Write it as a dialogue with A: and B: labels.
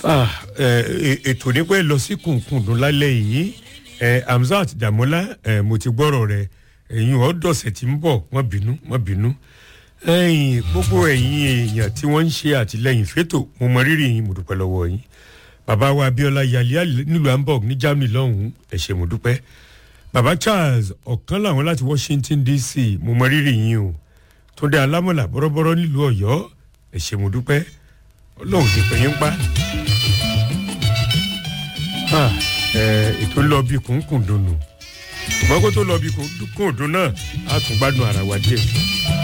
A: Ah, eh, ètò nípa lọ sí kùnkùndùn lálẹ́ yìí eh, Hamzat Damola eh, mo ti gbọ́rọ̀ rẹ̀ ẹ̀yin ọ̀dọ̀sẹ̀ tí ń bọ̀ wọ́n bínú wọ́n bínú ẹ̀yin gbogbo ẹ̀yin èèyàn tí wọ́n ń ṣe àtìlẹ́yìn fétò mo mọ rírì yín mo dúpẹ́ lọ́wọ́ yín bàbá wa Abíọ́lá Yàlíà nílùú Hamburg ní Germany lọ́hùn-ún ẹ ṣé mo dúpẹ́ bàbá Charles ọ̀kan làwọn láti Washington DC mo mọ rírì yín o Túndé Alámọ̀là bọ́rọ́bọ́rọ́ nílùú Ọ̀yọ́ ẹ ṣé mo dúpẹ́ Ọlọ́run ti pè yín pa Ah, eh, ètò ń lọ bí kùnkùndùn nù ṣùgbọ́n kó tó lọ bí kùnkùndùn náà á tún gbádùn ara wa díẹ̀.